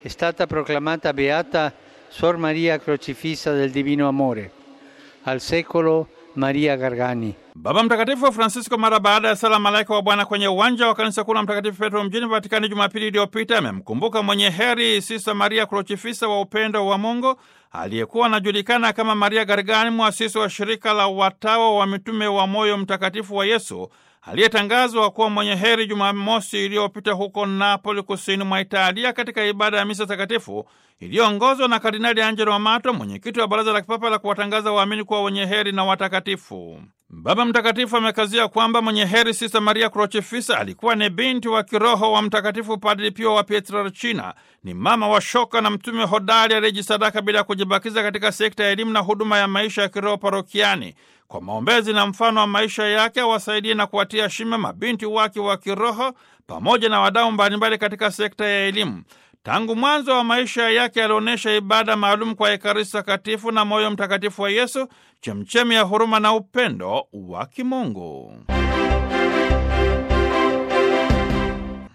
è stata proclamata beata Suor Maria Crocifissa del Divino Amore, al secolo Maria Gargani. Baba Mtakatifu Francisco mara baada ya sala malaika wa Bwana kwenye uwanja wa kanisa kuu la Mtakatifu Petro mjini Vatikani Jumapili iliyopita amemkumbuka mwenye heri Sista Maria Krochifisa wa upendo wa Mungu aliyekuwa anajulikana kama Maria Gargani, mwasisi wa shirika la watawa wa mitume wa moyo mtakatifu wa Yesu aliyetangazwa kuwa mwenye heri Jumamosi iliyopita huko Napoli, kusini mwa Italia, katika ibada ya misa takatifu iliyoongozwa na Kardinali Angelo Amato, mwenyekiti wa Baraza la Kipapa la kuwatangaza waamini kuwa wenye heri na watakatifu. Baba Mtakatifu amekazia kwamba mwenye heri Sista Maria Krochifisa alikuwa ni binti wa kiroho wa Mtakatifu Padri Pio wa Pietrelcina. Ni mama wa shoka na mtume hodari aliyejisadaka bila kujibakiza katika sekta ya elimu na huduma ya maisha ya kiroho parokiani. Kwa maombezi na mfano wa maisha yake awasaidie na kuwatia shime mabinti wake wa kiroho pamoja na wadau mbalimbali katika sekta ya elimu. Tangu mwanzo wa maisha yake alionyesha ibada maalum kwa Ekaristi Takatifu na moyo mtakatifu wa Yesu, chemchemi ya huruma na upendo wa kimungu.